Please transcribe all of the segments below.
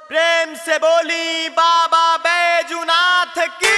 प्रेम से बोली बाबा बैजुनाथ की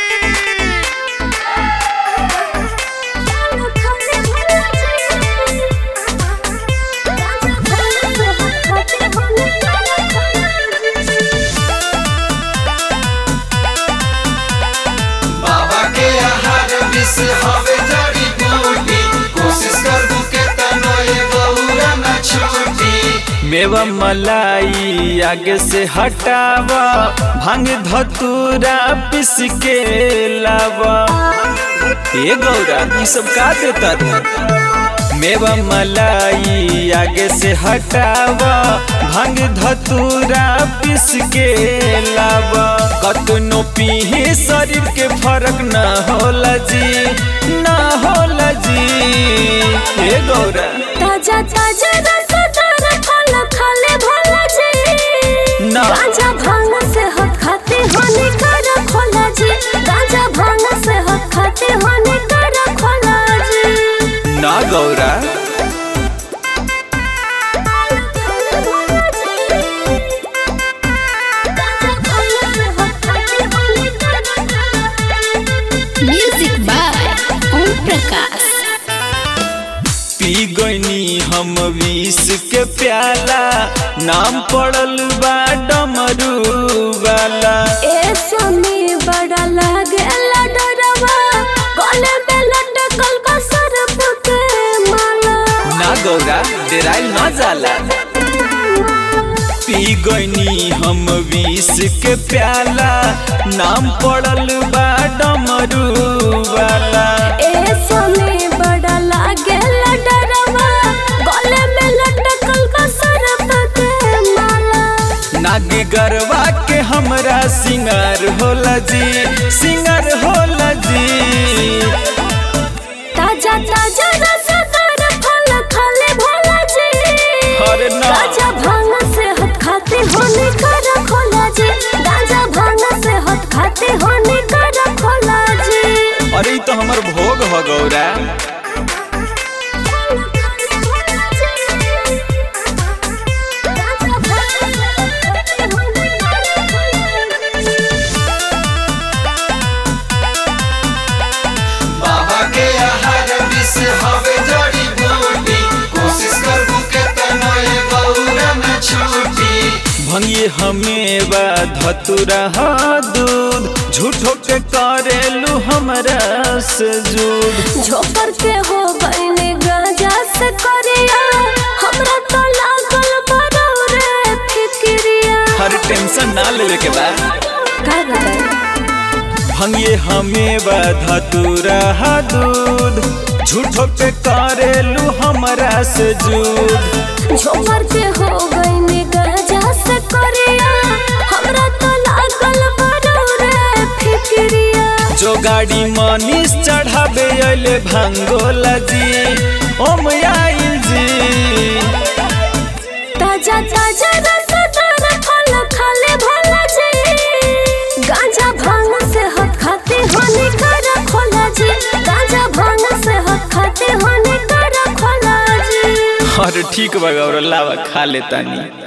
बाबा के आहार विष हवे जड़ी बूटी कोशिश करबू के तनो ये गौरा न छूटी मेवा मलाई आगे से हटावा भांग धतूरा पिस के लावा ए गौरा ई सब का देता रे? मेवा मलाई आगे से हटावा भांग धतूरा पिस के लावा कतनो पीही शरीर के फर्क न होला जी न होला जी ए गौरा ताजा ताजा रसदार फल खाले भोला जी ना। गांजा भांग से हट खाते होने कर खोला जी गांजा भांग से हट खाते होने कर खोला जी ना गौरा म्यूजिक बाय ओम प्रकाश पी गईनी हम विष के प्याला नाम पड़ल बा डमरू वाला ए सोनी बड़ा लागेला डरवा गले में लटकल बा सरप के माला ना गौरा डेराइल न जाला पी गईनी हम विष के प्याला नाम पड़ल बा डमरू वाला ए सोनी बड़ा लागेला डरवा गले में लटकल बा सरप के माला नागी गरवा के हमरा सिंगार होला जी सिंगार होला जी ताजा ताजा रसदार फल खाले भोला जी अरे ना। गांजा भांग से हट खाते होने कर खोला जी गांजा भांग से हट खाते होने कर खोला जी अरे ई तो हमर भोग हो गौरा बाबा के आहार विष हवे जड़ी बूटी कोशिश करबू के तनो ये गौरा न छूटी भंगी हमें बा धतुरा हा दूध झूठो के करेलू हमरा से जुद झोपर के हो गईने गांजा से करिया हमरा तो लागल बरौ रे फिक्रिया हर टेंशन ना लेवे के बा का बताई भंगी हमें बा धतुरा हा दूध झूठो के करेलू हमरा से जुद झोपर के हो गईने गांजा से करिया हमरा तो लागल बरौ रे फिक्रिया जो गाड़ी मनीष चढ़ावे अले भांगोला जी ओम आइल जी ताजा ताजा रसदार फल खाले भोला जी गांजा भांग से हट खाते होने कर खोला जी गांजा भांग से हट खाते होने कर खोला जी अरे ठीक बा गौरा लावा खा लेतानी